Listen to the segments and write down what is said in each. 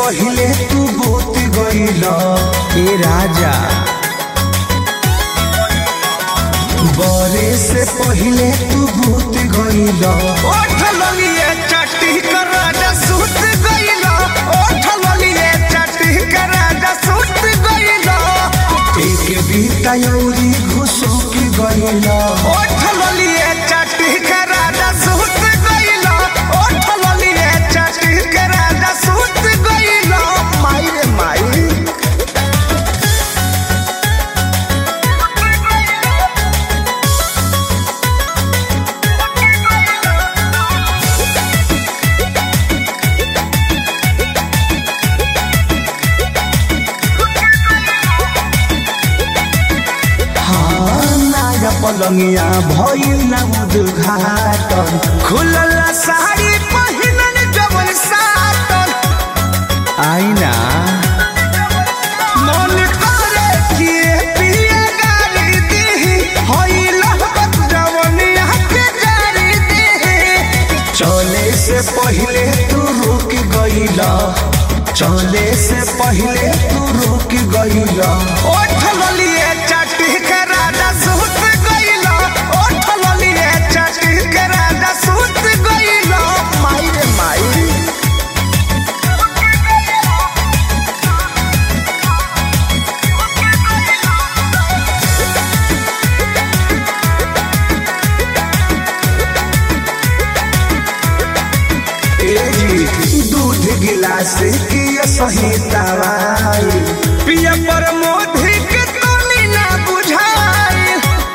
पहिले तू भूत गइल ए राजा बरे से पहिले तू भूत गइल ओठ ललिए चट्टी कर राजा सुत गइल ओठ ललिए चट्टी कर राजा सुत गइल एक बीता यौरी घुसुक गइल ओठ ललिए चट्टी कर राजा सुत गइल ओठ ललिए चट्टी कर राजा सुत गइल माई रे माई हाँ नाया पलंगिया भइल ना उद्घाटन खुलल साड़ी पहिनन जवन सातन आईना मन करे कि पिए गाली दी होइल हबत जवनिया के जारी दी चले से पहिले तू रुक गइल चले से पहिले तू रुक गइल ओठ ललिए चटी के राजा सुत गइल ओठ ललिए चटी के राजा सुत गइल माई रे माई तेजी दूध गिलास की सही दवाई पिया पर मोधी के तोनी ना बुझाई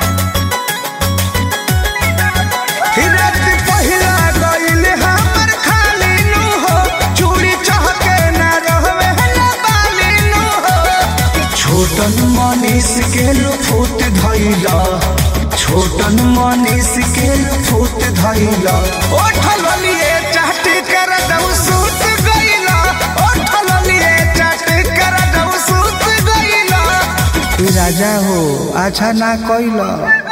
रात पहिला गइल हमर खाली नु हो चूड़ी चहके ना रहवे ना बाली नु हो छोटन मनीष के लुफुत धैला छोटन मनीष के लुफुत धैला ओठ ललिए चाटी कर दऊ सूत गइला ओठ ललिए चाटी कर दऊ सूत गइला राजा हो अच्छा ना कैला